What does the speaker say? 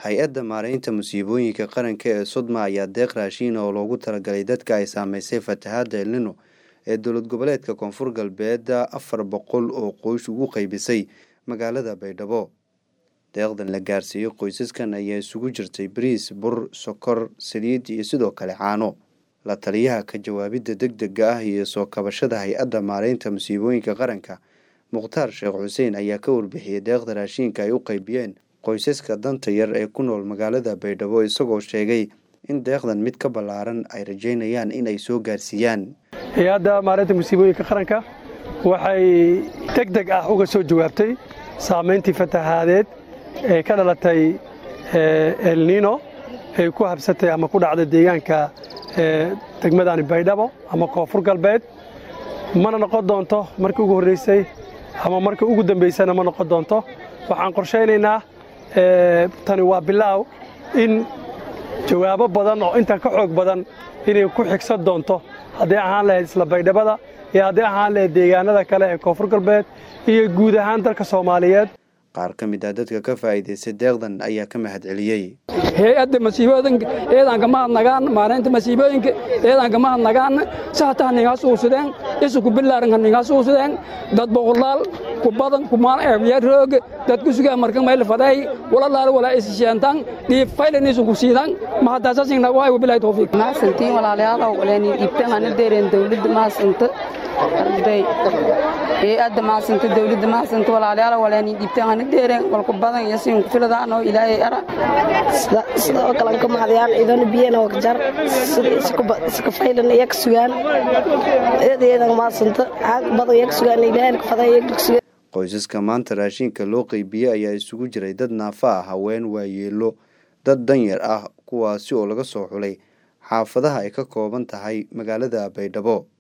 hay-adda maareynta musiibooyinka qaranka ee sodma ayaa deeq raashiin oo loogu talagalay dadka ay saameysay fatahaadda elnino ee dowlad goboleedka koonfur galbeed afar boqol oo qoys ugu qeybisay magaalada baydhabo deeqdan la gaarsiiyey qoysaskan ayaa isugu jirtay bariis bur sokor saliid iyo sidoo kale caano la taliyaha ka jawaabidda deg dega ah iyo soo kabashada hay-adda maareynta musiibooyinka qaranka mukhtaar sheekh xuseen ayaa ka warbixiyey deeqda raashiinka ay u qeybiyeen qoysaska danta yar ee ku nool magaalada baydhabo isagoo sheegay in deeqdan mid ka ballaaran ay rajeynayaan in ay soo gaarsiiyaan hay-adda maareynta musiibooyinka qaranka waxay deg deg ah uga soo jawaabtay saamayntii fatahaadeed ee ka dhalatay elnino ay ku habsatay ama ku dhacday deegaanka degmadani baydhabo ama koonfur galbeed mana noqon doonto markii ugu horreysay ama markii ugu dambaysana ma noqon doonto waxaan qorshaynaynaa tani waa bilaaw in jawaabo badan oo intan ka xoog badan inay ku xigsan doonto hadday ahaan lahayd isla baydhabada iyo hadday ahaan lahayd deegaanada kale ee koonfur galbeed iyo guud ahaan dalka soomaaliyeed qaar ka mid ah dadka ka faa'iidaystay deeqdan ayaa ka mahad celiyey hay-adda masiibooyinka eedaanka mahadnagaan maareynta masiibooyinka eedaanka mahadnagaan sahata haningaas uusideen isuku bilaaran haningaas uusideen dad boqolaal ku badan kumaan eebya roog dad ku sugaa marka mayl faday walalaal walaa isisheentan dhiib faylan isuku siidan mahadaasasin nagu hay wabilahi tawfiiq maasantiin walaalayaalow walaani dhiibtan hana deereen dawladda maasanta arday hay-adda maasanta dawladda maasanta walaalayaalow walaani dhiibtan hana deereen walku badan iyo siin ku filadaanoo ilaahay ara sidoo kale ka mahadayaan ciidana biyana wakjar iska faylan iyak sugaan eedayeedan maasanta caag badan iyak sugaan ilaahay ka faday iyak sugaan qoysaska maanta raashinka loo qeybiyey ayaa isugu jiray dad naafa ah haween waayeelo dad danyar ah kuwaasi oo laga soo xulay xaafadaha ay ka kooban tahay magaalada baydhabo